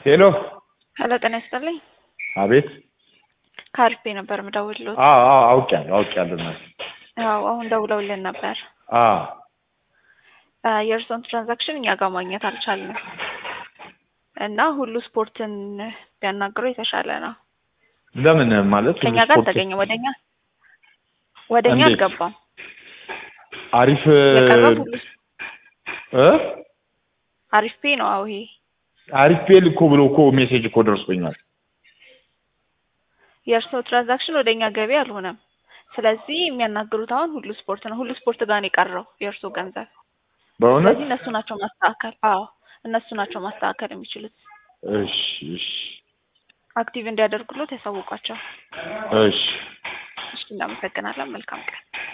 ሄሎ ሄሎ ጤና ይስጥልኝ። አቤት። ከአሪፍ ነበር የምደውልልዎት። አዎ አዎ አውቄያለሁ አውቄያለሁ እናቴ። አዎ አሁን ደውለውልን ነበር። አዎ አ፣ የእርስዎን ትራንዛክሽን እኛ ጋር ማግኘት አልቻልንም እና ሁሉ ስፖርትን ቢያናግረው የተሻለ ነው። ለምን ማለት ከኛ ሁሉ ጋር ስፖርት አልተገኘም። ወደኛ ወደኛ እንዴት? አልገባም። አሪፍ የቀረው ሁሉ እ አሪፍ ፔ ነው። አዎ ይሄ አሪፍ ፔል እኮ ብሎ እኮ ሜሴጅ እኮ ደርሶኛል። የእርስዎ ትራንዛክሽን ወደኛ ገቢ አልሆነም። ስለዚህ የሚያናግሩት አሁን ሁሉ ስፖርት ነው። ሁሉ ስፖርት ጋር ነው የቀረው የእርስዎ ገንዘብ። በእውነት ስለዚህ እነሱ ናቸው ማስተካከል። አዎ እነሱ ናቸው ማስተካከል የሚችሉት። እሺ እሺ አክቲቭ እንዲያደርጉሎት ያሳውቋቸው። እሺ እሺ፣ እናመሰግናለን። መልካም ቀን።